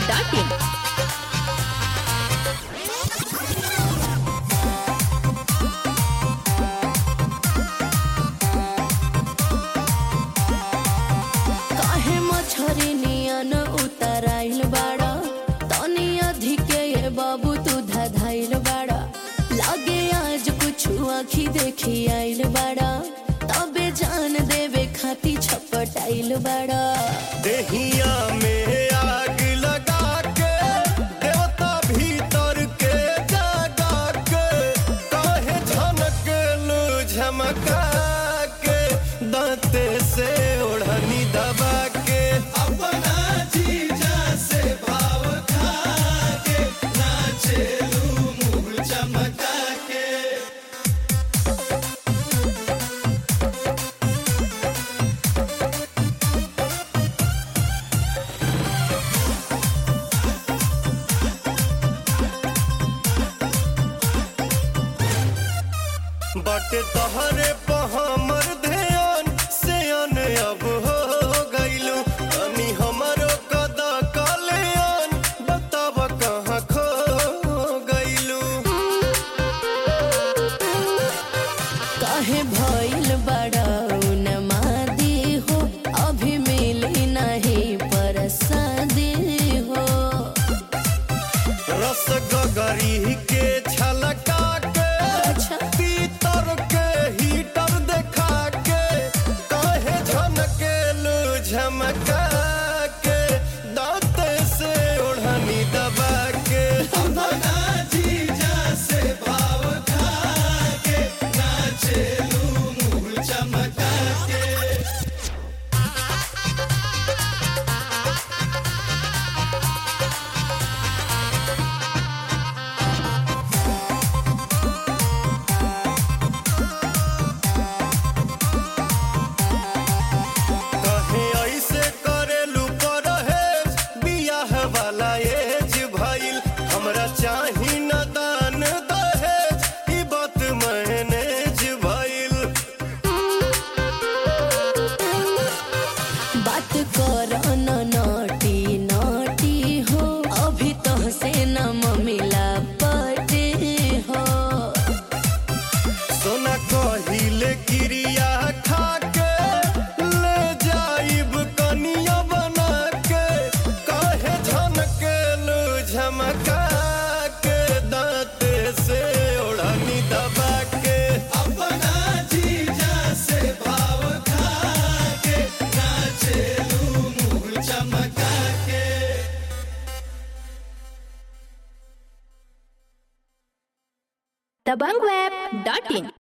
dhabangweb.in. काहे मछरी नियन उतराइल बाड़ा तनी अधिके ये बाबू तू धधाइल बाड़ा लागे आज कुछ आखी देखी आइल बाड़ा तबे जान देवे खाती छपटाइल बाड़ा देहिया में आग लगा के देवता भीतर के जगा के काहे झनक लू झमका के दांते से ओढ़नी दबा के अपना जीजा से भाव खा के नाचे लू मुंह चमका के बाटे तहरे पे हमर ध्यान से अन अब हो गइलू अनी हमरो कदा कल्याण बताब कहाँ खो गइलू काहे भइल बाड़ा उन्मादी हो अभी मिली नहीं परसादी हो रस गगरी के छलका के अच्छा। पीतर के हीटर देखा के काहे झनकेलू झमका के दांते से ओढ़नी दबा के अपना जीजा से भाव खा के नाचेलू मुंह चमका के कहे ऐसे करेलू परहेज बियाह वाला एज भइल हमरा चाही न दान दहेज ई बात मैनेज भइल बात कर न नटी नटी हो अभी तो से न मिला पटे हो सोना कहिले क्रिया खा के ले जाइब कनिया बना के काहे झनकेलू झमका के दांते से ओढ़नी दबा के अपना जीजा से भाव खा के नाचेलू मुंह चमका के dhabangweb.in.